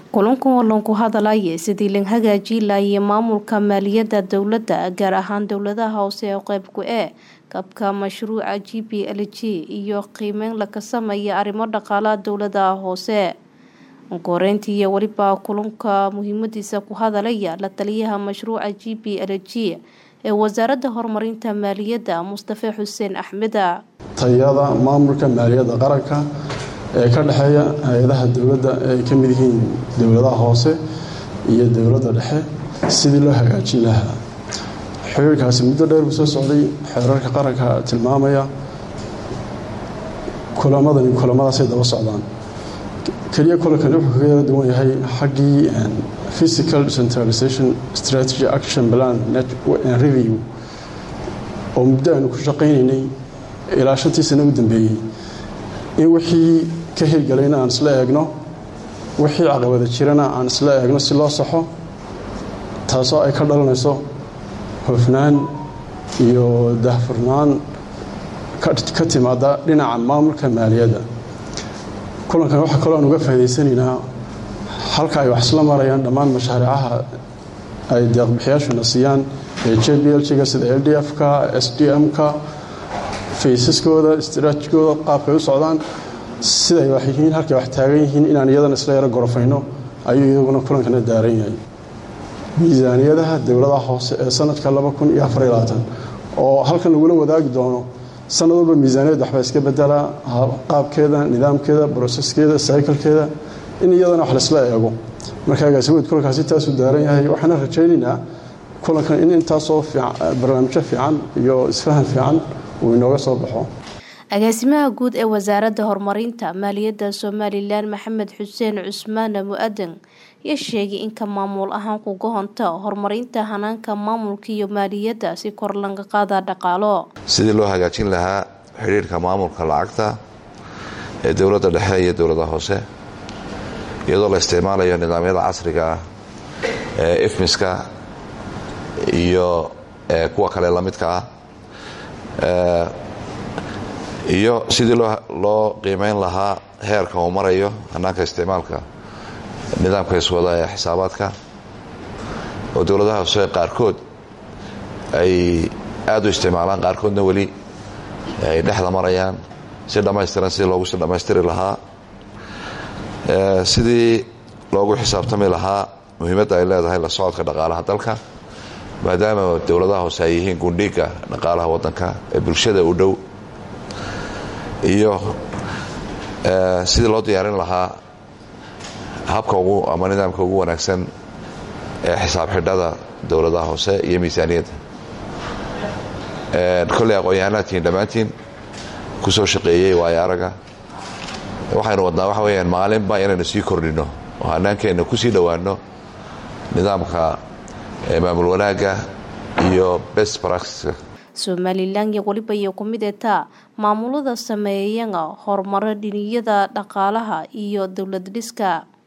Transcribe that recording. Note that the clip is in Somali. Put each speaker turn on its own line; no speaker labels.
kulankan oo lanku hadalaya sidii lan hagaajin lahaye maamulka maaliyadda dowladda gaar ahaan dowladaha hoose ee qeybku ee kabka mashruuca g b l g iyo qiimeyn laka sameeya arrimo dhaqaalaha dowladaha hoose koreyntii iyo weliba kulanka muhiimadiisa ku hadalaya la taliyaha mashruuca g b l g ee wasaaradda horumarinta maaliyadda mustafe xuseen axmeda
tayada maamulka maaliyadda qaranka ee ka dhexeeya hay-adaha dowladda ay ka mid yihiin dowladaha hoose iyo dowladda dhexe sidii loo hagaajin lahaa xiriirkaasi muddo dheer buu soo socday xeerarka qaranka tilmaamaya kulamadani kulamadaasay daba socdaan keliya kulankan wuxuu kaga yara duwan yahay xaggii physical decentralization strategy action plan review oo muddo aynu ku shaqaynaynay ilaa shantii sano u dambeeyey in wixii ka hirgalayna aan isla eegno wixii caqabada jirana aan isla eegno si loo saxo taasoo ay ka dhalanayso hofnaan iyo dahfurnaan ka timaada dhinaca maamulka maaliyadda kulankan waxaa kaloo aan uga faa'idaysanaynaa halka ay wax isla marayaan dhammaan mashaariicaha ay deeqbixiyaashuna siiyaan ee j b l g-ga sida l d f-ka s d m-ka faysaskooda istiraajigooda qaabkay u socdaan siday wax yihiin halkay wax taagan yihiin inaan iyadana isla yaro gorofayno ayuu iyaguna kulankana daaran yahay miisaaniyadaha dowladaha hoose ee sanadka oo halkan lagula wadaagi doono sanad walba miisaaniyad waxbaa iska bedelaa qaabkeeda nidaamkeeda broseskeeda saykalkeeda in iyadana wax laisla eego markaagaasawed kulankaasi taasuu daaran yahay waxaana rajaynaynaa kulankan in intaasoo barnaamijyo fiican iyo isfahan fiican uu inooga soo baxo
agaasimaha guud ee wasaaradda horumarinta maaliyadda somalilan maxamed xuseen cusmaane mu-adan ayaa sheegay in ka maamul ahaan ku gohonta horumarinta hanaanka maamulka iyo maaliyadda si kor laga qaada dhaqaalo
sidii loo hagaajin lahaa xidhiirka maamulka lacagta ee dowladda dhexe iyo dowladaha hoose iyadoo la isticmaalayo nidaamyada casriga ah ee ifmiska iyo kuwa kale lamidka ah iyo sidii loo qiimeyn lahaa heerka uu marayo hanaanka isticmaalka nidaamka iswada ee xisaabaadka oo dowladaha hoose qaarkood ay aad u isticmaalaan qaarkoodna weli ay dhexda marayaan si dhammaystiran sidii loogu sii dhammaystiri lahaa sidii loogu xisaabtami lahaa muhiimadda ay leedahay la socodka dhaqaalaha dalka maadaama dowladaha hoose ay yihiin gundhiga dhaqaalaha waddanka ee bulshada u dhow iyo sidii loo diyaarin lahaa habka ugu ama nidaamka ugu wanaagsan ee xisaab xidhada dowladaha hoose iyo miisaaniyadda kolley aqoon-yahanaadkiin dhammaantiin ku soo shaqeeyey waayo araga waxaynu wadnaa waxa weyaan maalinba inaynu sii kordhinno oo hanaankeenna ku sii dhowaanno nidaamka maamul wanaagga iyo best practiceka
somalilan iyo weliba iyo ku mid etaa maamulada sameeyana horumaro dhiniyada dhaqaalaha iyo dowlad dhiska